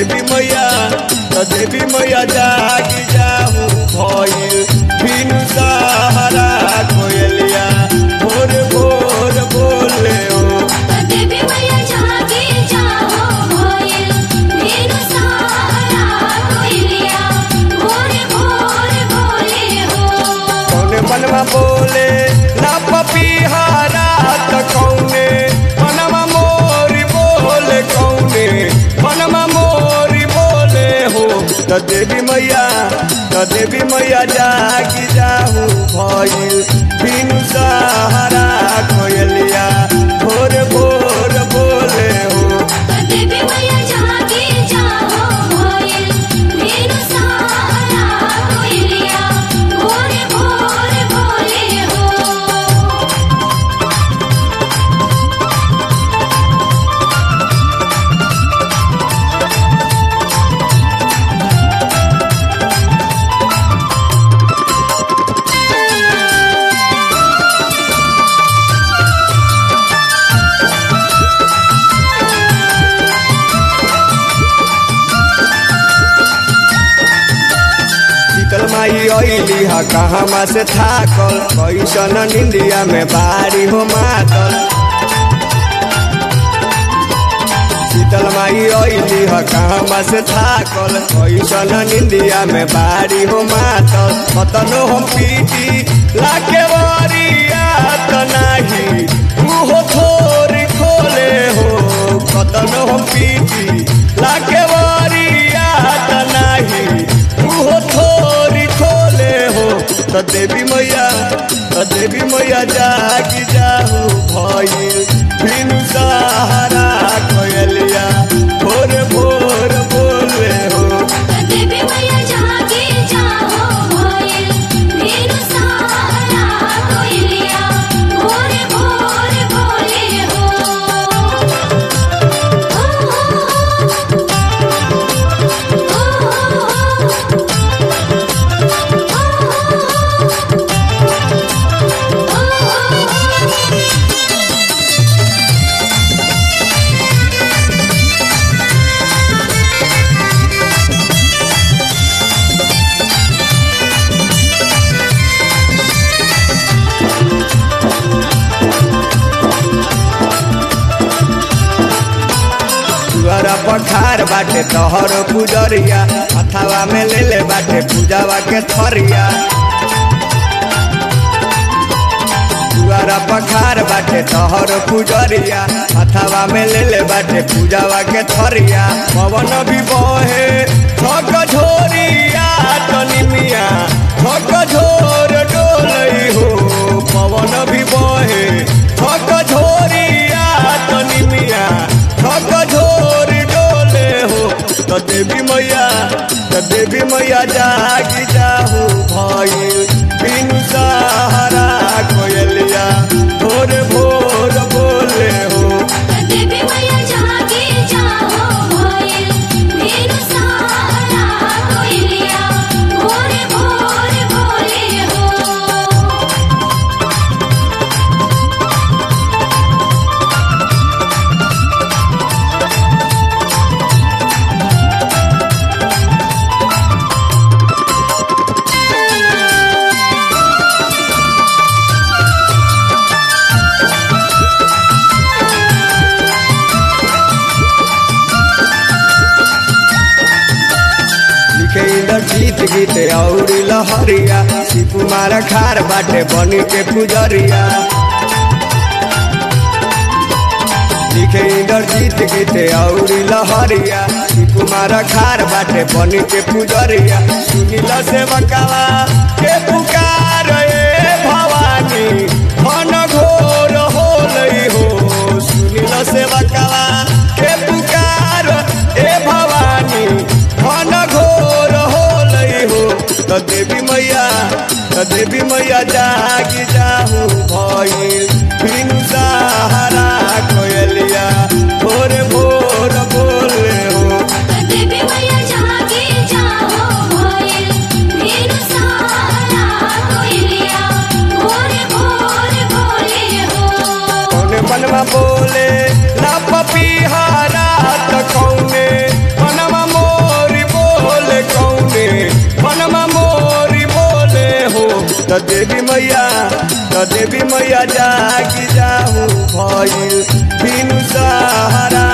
देवी मैया त देवी मैया जागी जाहू भइल बिनु सहारा कोयलिया भोर भोर बोले हो देवी मैया जागे जाओ भोइल बिनु सहारा कोइलिया भोर भोर बोले हो कौने मनवा बोले ना पपीहारा त कौने मनवा मोरी बोले कौने मनवा मोरी बोले हो त देवी मैया त देवी मैया जागी जाहू भइल बिनु सहारा कोयलिया भोर भोर बोले हो देवी मैया जागे जाओ भोइल बिनु सहारा कोइलिया भोर भोर बोले हो शीतल माई अइली ह कहवा से थाकल कैसन निंदिया में बारी हो मातल शीतल माई अइली ह कहवा से थाकल कैसन निंदिया में बारी हो मातल कतनो हम पीटी लाके वरिया त नाही उहो थोरी खोले हो कतनो हम पीटी लाके वरिया त नाही उहो थोरी खोले हो त देवी मैया त देवी मैया जागी जाहू भइल बिनु सहारा कोयलिया भोर भोर बोले हो देवी मैया जागे जाओ भोइल बिनु सहारा कोइलिया भोर भोर बोले हो तुअरा पखार बाटे तोहर पुजरिया हथावा में ले ले बाटे पूजावा के थरिया तुअरा पखार बाटे तोहर पुजरिया हथावा में ले ले बाटे पूजावा के थरिया पवन भी बहे थक झोरिया तनी मिया थक झोर डोलई हो पवन भी बहे थक झोरिया तनी मिया थक झोर डोले हो त देवी मैया त देवी मैया जागी जाहू भइल बिनु सहारा कोयलिया भोर भोर बोले हो देवी मैया जागे जाओ भोइल बिनु सहारा कोइलिया भोर भोर बोले हो लिखे इंदर जीत गीत और लहरिया शिव कुमार खार बाटे बनी के पुजरिया लिखे इंदर जीत गीत और लहरिया शिव कुमार खार बाटे बनी के पुजरिया सुनिल से बकावा के पुकार ए भवानी मन घोर होलई हो सुनिल से बकावा के पुकार ए भवानी मन घोर होलई हो त देवी मैया त देवी मैया जागी जाहू भइल बिनु सहारा कोयलिया भोर भोर बोले हो देवी मैया जागे जाओ भोइल बिनु सहारा कोइलिया भोर भोर बोले हो कौने मनवा बोले ना पपीहा त देवी मैया त देवी मैया जागी जाहू भइल बिनु सहारा